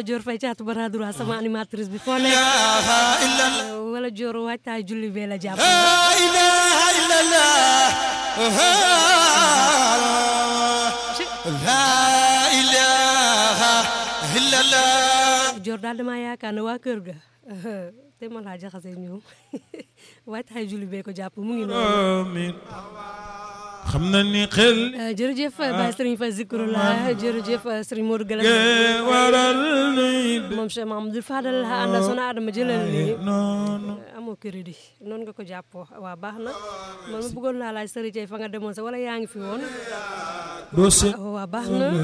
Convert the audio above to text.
wala Dior Faye caatu bara droit sama animatrice bi foo nekk wala Dior waajtaay julli bee la jàpp Dior daal damaa yaakaar ne waa kër ga te ma laa jaxase ñoom waajtaay julli bee ko jàpp mu ngi noonu xam na ni xel jërëjëf Baye Serigne Faye Zikrullah jërëjëf Serigne Modou Gala waral nuy moom Cheikh Mahamadou Fadal ànda sona Adama jëlal ni noonu amoo crédit noonu nga ko jàppoo waa baax na man ma bëggoon laa laaj Serigne fa nga demoon sa wala yaa ngi fi woon doo se waa baax na